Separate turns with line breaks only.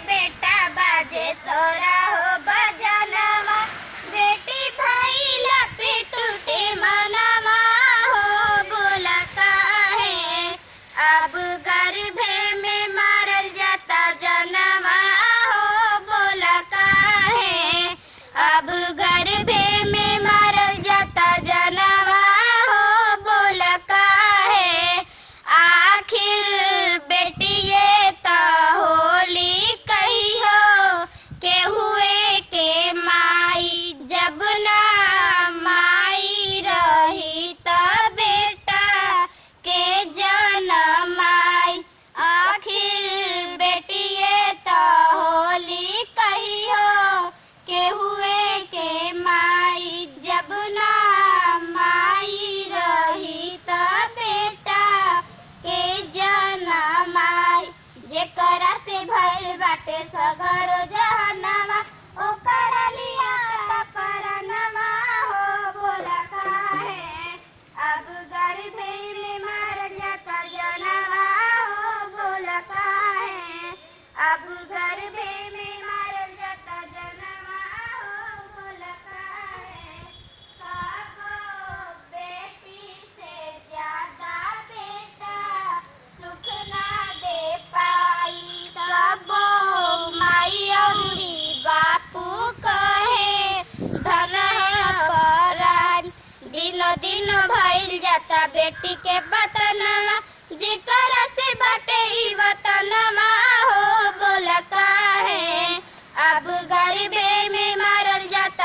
बेटा बाजे सोरा हो बजनवा बेटी भइल पे टूटे मनवा हो बोला काहे अब गर्भे में मारल जाता जनवा हो बोला काहे अब गर्भे में मारल जाता जनवा हो बोला काहे आखिर बेटिए त होली कहियो के हुए के माई जब ना माई रही त बेटा के जनमाई आखिर बेटिए त होली कहियो के हुए के माई जब ना माई रही त बेटा के जनमाई जेकरा से भइल बाटे सगर जहनवा ओकरा लिया परनवा हो बोला काहे अब गर्भे में मार जाता जनवा हो बोला काहे अब गर्भे में मार जाता जनवा हो बोला काहे कागो बेटी से ज्यादा बेटा सुख ना दे पाई तबो माई औरी बापू कहे धन है पराई दिनो दिन भइल जाता बेटी के बतनवा जेकरा से बटे ई वतनवा हो बोला काहे अब गरीबे में मारल जाता